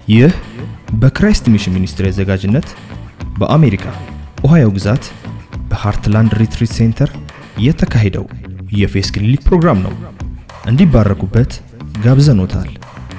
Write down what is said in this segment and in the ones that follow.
ይህ በክራይስት ሚሽን ሚኒስትሪ አዘጋጅነት በአሜሪካ ኦሃዮ ግዛት በሃርትላንድ ሪትሪት ሴንተር የተካሄደው የፌስ ክሊኒክ ፕሮግራም ነው። እንዲባረኩበት ጋብዘኖታል።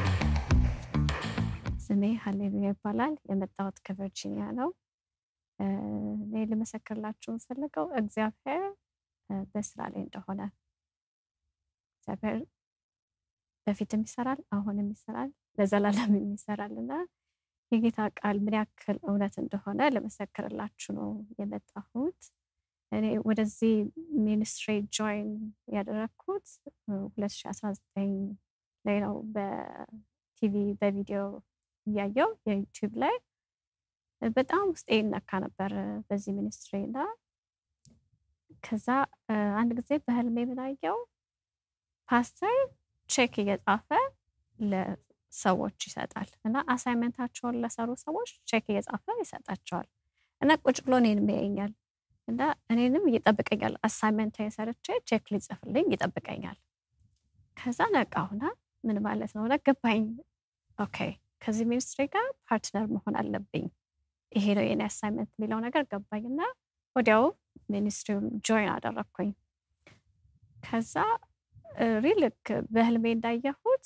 ስሜ ሀሌሉያ ይባላል። የመጣሁት ከቨርጂኒያ ነው። እኔ ልመሰክርላችሁ የምፈልገው እግዚአብሔር በስራ ላይ እንደሆነ እግዚአብሔር በፊትም ይሰራል፣ አሁንም ይሰራል፣ ለዘላለም ይሰራል እና የጌታ ቃል ምን ያክል እውነት እንደሆነ ልመሰክርላችሁ ነው የመጣሁት። እኔ ወደዚህ ሚኒስትሪ ጆይን ያደረግኩት 2019 ላይ ነው። በቲቪ በቪዲዮ እያየው የዩቲዩብ ላይ በጣም ውስጤ ይነካ ነበር በዚህ ሚኒስትሪ እና ከዛ አንድ ጊዜ በህልሜ የምናየው ፓስተር ቼክ እየጻፈ ለሰዎች ይሰጣል እና አሳይመንታቸውን ለሰሩ ሰዎች ቼክ እየጻፈ ይሰጣቸዋል እና ቁጭ ብሎ እኔንም ያየኛል እና እኔንም ይጠብቀኛል። አሳይመንት ሰርቼ ቼክ ሊጽፍልኝ ይጠብቀኛል። ከዛ ነቃሁና ምን ማለት ነው ገባኝ። ኦኬ ከዚህ ሚኒስትሪ ጋር ፓርትነር መሆን አለብኝ፣ ይሄ ነው የኔ አሳይመንት የሚለው ነገር ገባኝ እና ወዲያው ሚኒስትሪውን ጆይን አደረግኩኝ። ከዛ ሪልክ በህልሜ እንዳየሁት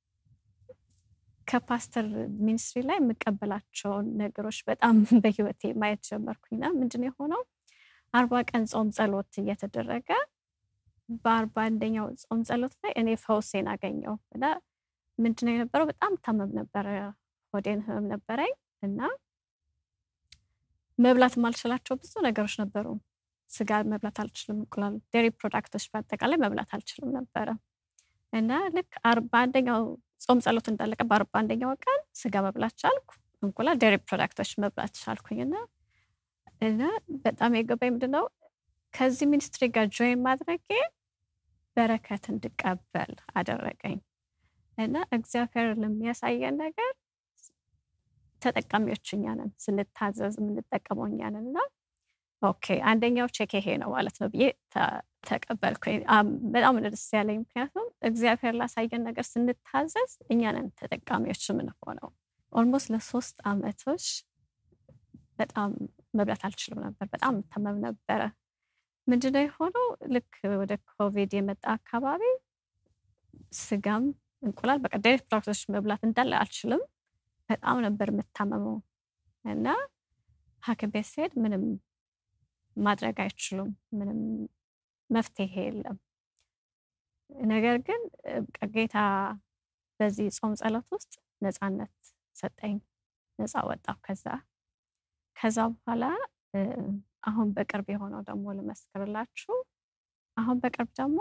ከፓስተር ሚኒስትሪ ላይ የምቀበላቸውን ነገሮች በጣም በህይወቴ ማየት ጀመርኩኝና ምንድን የሆነው አርባ ቀን ጾም ጸሎት እየተደረገ በአርባ አንደኛው ጾም ጸሎት ላይ እኔ ፈውሴን አገኘው እና ምንድነው የነበረው በጣም ታመም ነበረ፣ ሆዴን ህመም ነበረኝ እና መብላት የማልችላቸው ብዙ ነገሮች ነበሩ። ስጋ መብላት አልችልም፣ እንቁላል፣ ዴሪ ፕሮዳክቶች በአጠቃላይ መብላት አልችልም ነበረ እና ልክ አርባ አንደኛው ጾም ጸሎት እንዳለቀ በአርባ አንደኛው ቀን ስጋ መብላት ቻልኩ፣ እንቁላል፣ ዴሪ ፕሮዳክቶች መብላት ቻልኩኝ እና እና በጣም የገባኝ ምንድነው ከዚህ ሚኒስትሪ ጋር ጆይን ማድረጌ በረከት እንድቀበል አደረገኝ እና እግዚአብሔር ለሚያሳየን ነገር ተጠቃሚዎች እኛ ነን፣ ስንታዘዝ የምንጠቀመው እኛ ነን እና ኦኬ አንደኛው ቼክ ይሄ ነው ማለት ነው ብዬ ተቀበልኩኝ። በጣም ደስ ያለኝ ምክንያቱም እግዚአብሔር ላሳየን ነገር ስንታዘዝ እኛ ነን ተጠቃሚዎች የምንሆነው። ኦልሞስት ለሶስት አመቶች በጣም መብላት አልችልም ነበር። በጣም ተመም ነበረ። ምንድነው የሆነው? ልክ ወደ ኮቪድ የመጣ አካባቢ ስጋም እንቁላል በቃ ዴሪ ፕሮዳክቶች መብላት እንዳለ አልችልም። በጣም ነበር የምታመመው እና ሐኪም ቤት ስሄድ ምንም ማድረግ አይችሉም። ምንም መፍትሄ የለም። ነገር ግን ጌታ በዚህ ጾም ጸሎት ውስጥ ነፃነት ሰጠኝ። ነፃ ወጣሁ ከዛ ከዛ በኋላ አሁን በቅርብ የሆነው ደግሞ ልመስክርላችሁ። አሁን በቅርብ ደግሞ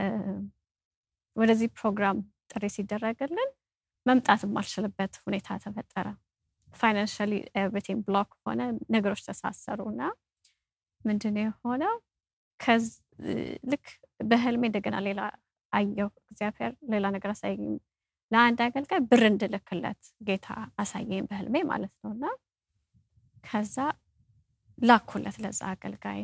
ወደዚህ ፕሮግራም ጥሪ ሲደረግልን መምጣት የማልችልበት ሁኔታ ተፈጠረ። ፋይናንሻሊ ኤቭሪቲንግ ብሎክ ሆነ፣ ነገሮች ተሳሰሩ እና ምንድን የሆነው ልክ በህልሜ እንደገና ሌላ አየሁ። እግዚአብሔር ሌላ ነገር አሳየኝ። ለአንድ አገልጋይ ብር እንድልክለት ጌታ አሳየኝ በህልሜ ማለት ነው እና ከዛ ላኩለት ለዛ አገልጋይ።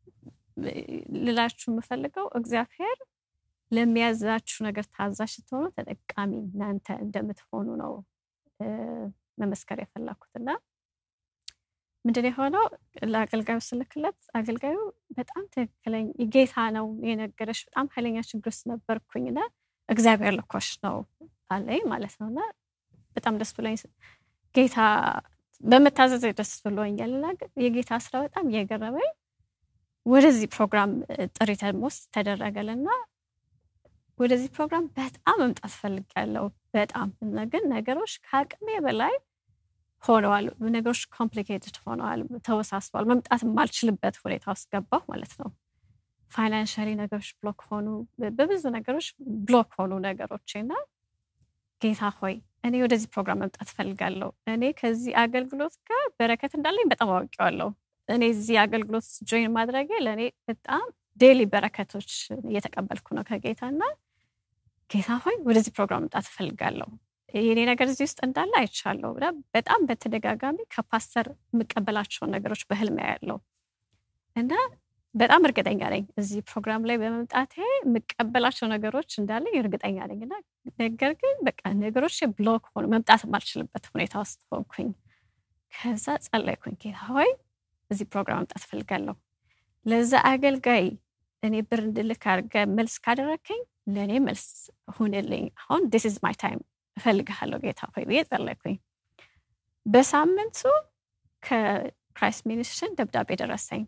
ልላችሁ የምፈልገው እግዚአብሔር ለሚያዛችሁ ነገር ታዛዥ ስትሆኑ ተጠቃሚ እናንተ እንደምትሆኑ ነው መመስከር የፈለኩት እና ምንድን የሆነው ለአገልጋዩ ስልክለት አገልጋዩ በጣም ትክክለኝ ጌታ ነው የነገረሽ፣ በጣም ኃይለኛ ችግር ውስጥ ነበርኩኝና እግዚአብሔር ልኮሽ ነው አለኝ ማለት ነው እና በጣም ደስ ብሎኝ ጌታ በመታዘዝ ደስ ብሎኛል እና የጌታ ስራ በጣም እየገረመኝ ወደዚህ ፕሮግራም ጥሪ ውስጥ ተደረገልና ወደዚህ ፕሮግራም በጣም መምጣት ፈልጊያለሁ። በጣም ግን ነገሮች ከአቅሜ በላይ ሆነዋል። ነገሮች ኮምፕሊኬትድ ሆነዋል፣ ተወሳስበዋል። መምጣት የማልችልበት ሁኔታ ውስጥ ገባሁ ማለት ነው። ፋይናንሻሊ ነገሮች ብሎክ ሆኑ፣ በብዙ ነገሮች ብሎክ ሆኑ ነገሮች እና ጌታ ሆይ እኔ ወደዚህ ፕሮግራም መምጣት ፈልጋለሁ። እኔ ከዚህ አገልግሎት ጋር በረከት እንዳለኝ በጣም አውቄዋለሁ። እኔ እዚህ አገልግሎት ጆይን ማድረጌ ለእኔ በጣም ዴይሊ በረከቶች እየተቀበልኩ ነው ከጌታ እና ጌታ ሆይ ወደዚህ ፕሮግራም መምጣት እፈልጋለሁ። የኔ ነገር እዚህ ውስጥ እንዳለ አይቻለሁ። በጣም በተደጋጋሚ ከፓስተር የምቀበላቸውን ነገሮች በህልም ያለው እና በጣም እርግጠኛ ነኝ እዚህ ፕሮግራም ላይ በመምጣቴ የምቀበላቸው ነገሮች እንዳለኝ እርግጠኛ ነኝ እና ነገር ግን በቃ ነገሮች ብሎክ ሆኑ፣ መምጣት የማልችልበት ሁኔታ ውስጥ ሆንኩኝ። ከዛ ጸለይኩኝ፣ ጌታ ሆይ እዚህ ፕሮግራም መምጣት እፈልጋለሁ። ለዛ አገልጋይ እኔ ብር እንድልክ አድርገህ መልስ ካደረግከኝ ለእኔ መልስ ሁንልኝ። አሁን ዲስ ኢዝ ማይ ታይም እፈልግሃለሁ ጌታ ሆይ ብዬ ጸለይኩኝ። በሳምንቱ ከክራይስት ሚኒስትሽን ደብዳቤ ደረሰኝ።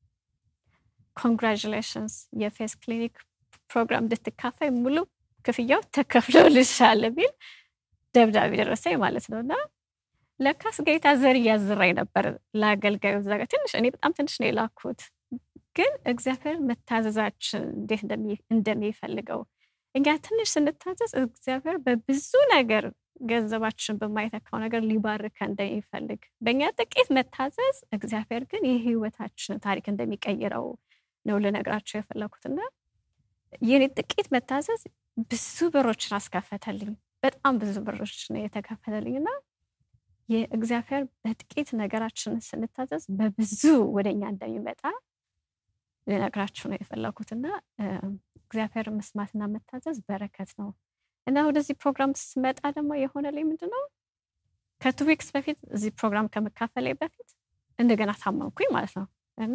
ኮንግራጁሌሽንስ የፌስ ክሊኒክ ፕሮግራም እንድትካፈይ ሙሉ ክፍያው ተከፍሎልሻል ቢል ደብዳቤ ደረሰኝ ማለት ነው። እና ለካስ ጌታ ዘር እያዝራኝ ነበር ለአገልጋዩ እዛ ጋር ትንሽ እኔ በጣም ትንሽ ነው የላኩት፣ ግን እግዚአብሔር መታዘዛችን እንዴት እንደሚፈልገው እኛ ትንሽ ስንታዘዝ እግዚአብሔር በብዙ ነገር ገንዘባችን በማይተካው ነገር ሊባርከ እንደሚፈልግ በእኛ ጥቂት መታዘዝ እግዚአብሔር ግን የህይወታችን ታሪክ እንደሚቀይረው ነው ልነግራቸው የፈለኩትና የኔ ጥቂት መታዘዝ ብዙ በሮችን አስከፈተልኝ። በጣም ብዙ በሮች ነው የተከፈተልኝ እና የእግዚአብሔር በጥቂት ነገራችን ስንታዘዝ በብዙ ወደኛ እንደሚመጣ ልነግራችሁ ነው የፈለኩትና እግዚአብሔር መስማትና መታዘዝ በረከት ነው እና ወደዚህ ፕሮግራም ስመጣ ደግሞ የሆነልኝ ምንድን ነው ከቱ ዊክስ በፊት እዚህ ፕሮግራም ከመካፈላይ በፊት እንደገና ታመምኩኝ ማለት ነው እና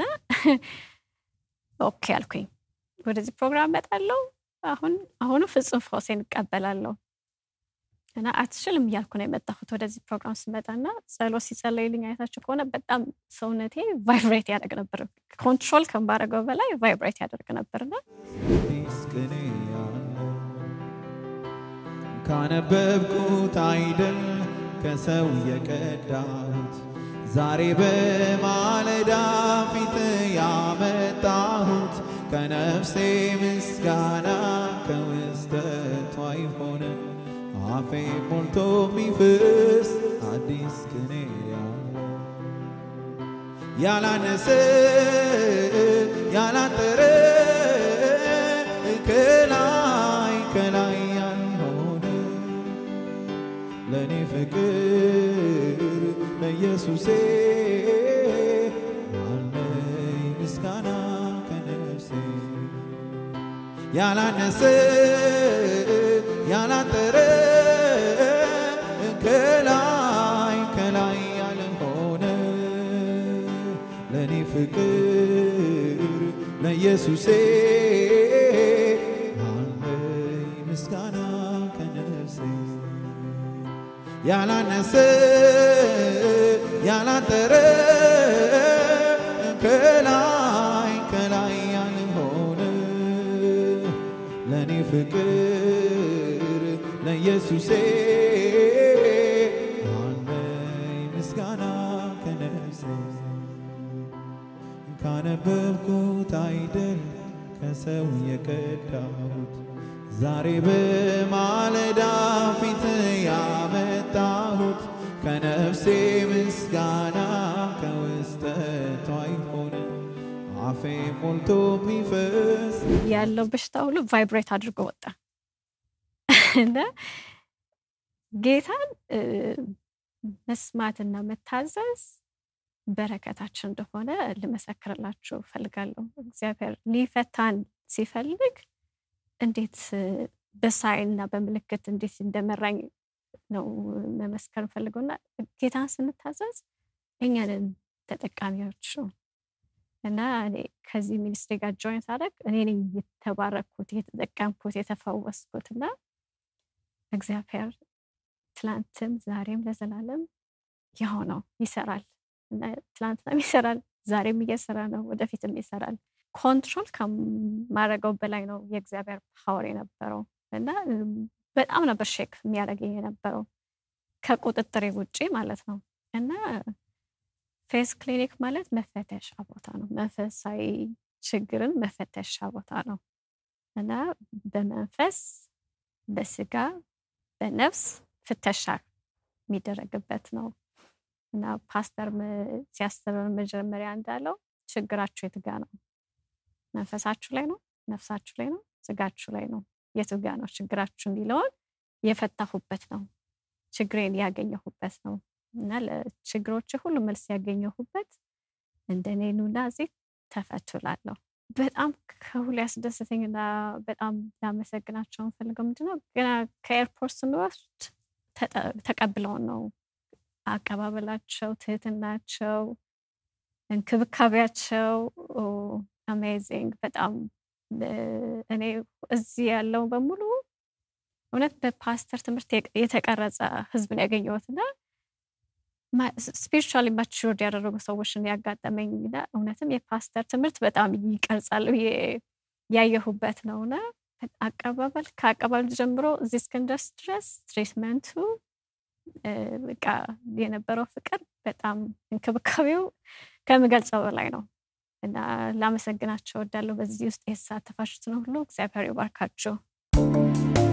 ኦኬ አልኩኝ ወደዚህ ፕሮግራም እመጣለሁ አሁን አሁኑ ፍጹም ፈውሴን እቀበላለሁ እና አትችልም እያልኩ ነው የመጣሁት ወደዚህ ፕሮግራም ስመጣ እና ጸሎት ሲጸለይልኝ አይታችሁ ከሆነ በጣም ሰውነቴ ቫይብሬት ያደርግ ነበር ኮንትሮል ከማደርገው በላይ ቫይብሬት ያደርግ ነበርና ቅኔ ካነበብኩት አይደል ከሰው የቀዳሁት ዛሬ በማለዳ ፊት ያመጣሁት ከነፍሴ ምስጋና ከውስጠቷ ይሆነ አፌ ሞልቶ የሚፍስ አዲስ ቅኔ ያላነሰ ያላጠረ ከላይ ከላይ ያልሆነ ለእኔ ፍቅር ለኢየሱሴ አለኝ ምስጋና ከነፍሴ ያላነሰ ያላጠረ ከላይ ከላይ ያልሆነ ለእኔ ፍቅር ለኢየሱሴ አለኝ ምስጋና ከነፍሴ ያላነሰ ያላጠረ ከላይ ከላይ ያልሆነ ለእኔ ፍቅር ለኢየሱሴ አለኝ ምስጋና ከነፍሴ ካነበብኩት አይደል ከሰው የቀዳሁት ዛሬ በማለዳ ፊት ያመጣሁት ከነፍሴ ምስጋና ከውስጠቷ ይሆነ አፌ ሞልቶ የሚፈስ ያለው በሽታ ሁሉ ቫይብሬት አድርጎ ወጣ እና ጌታን መስማትና መታዘዝ በረከታችን እንደሆነ ልመሰክርላችሁ ፈልጋለሁ። እግዚአብሔር ሊፈታን ሲፈልግ እንዴት በሳይንና በምልክት እንዴት እንደመራኝ ነው መመስከር ፈልገው እና ጌታን ስንታዘዝ እኛንን ተጠቃሚዎቹ እና እኔ ከዚህ ሚኒስትሪ ጋር ጆይን ሳደርግ እኔ ነኝ የተባረኩት፣ የተጠቀምኩት፣ የተፈወስኩት እና እግዚአብሔር ትላንትም ዛሬም ለዘላለም ያው ነው ይሰራል እና ትላንትናም ይሰራል፣ ዛሬም እየሰራ ነው፣ ወደፊትም ይሰራል። ኮንትሮል ከማድረገው በላይ ነው የእግዚአብሔር ፓወር የነበረው እና በጣም ነበር ሼክ የሚያደርገኝ የነበረው ከቁጥጥሬ ውጪ ማለት ነው እና ፌስ ክሊኒክ ማለት መፈተሻ ቦታ ነው። መንፈሳዊ ችግርን መፈተሻ ቦታ ነው እና በመንፈስ በስጋ በነፍስ ፍተሻ የሚደረግበት ነው እና ፓስተር ሲያስተምር መጀመሪያ እንዳለው ችግራችሁ የት ጋ ነው? መንፈሳችሁ ላይ ነው? ነፍሳችሁ ላይ ነው? ስጋችሁ ላይ ነው? የቱ ጋ ነው ችግራችሁ የሚለውን የፈታሁበት ነው። ችግሬን ያገኘሁበት ነው እና ለችግሮች ሁሉ መልስ ያገኘሁበት እንደኔ ኑና እዚህ ተፈቱላለሁ በጣም ከሁሉ ያስደሰተኝና በጣም ላመሰግናቸው የምፈልገው ምንድነው ገና ከኤርፖርት ስንወስድ ተቀብለውን ነው አቀባበላቸው፣ ትህትናቸው፣ እንክብካቤያቸው አሜዚንግ በጣም እኔ እዚህ ያለው በሙሉ እውነት በፓስተር ትምህርት የተቀረጸ ህዝብ ነው ያገኘሁት እና ስፒሪቹዋሊ ማቹርድ ያደረጉ ሰዎችን ያጋጠመኝ እውነትም የፓስተር ትምህርት በጣም ይቀርጻል ያየሁበት ነው እና አቀባበል ከአቀባበል ጀምሮ እዚህ እስክንደርስ ድረስ ትሪትመንቱ በቃ የነበረው ፍቅር በጣም እንክብካቤው ከምገልጸው በላይ ነው እና ላመሰግናቸው እወዳለሁ። በዚህ ውስጥ የተሳተፋችሁትን ሁሉ እግዚአብሔር ይባርካችሁ።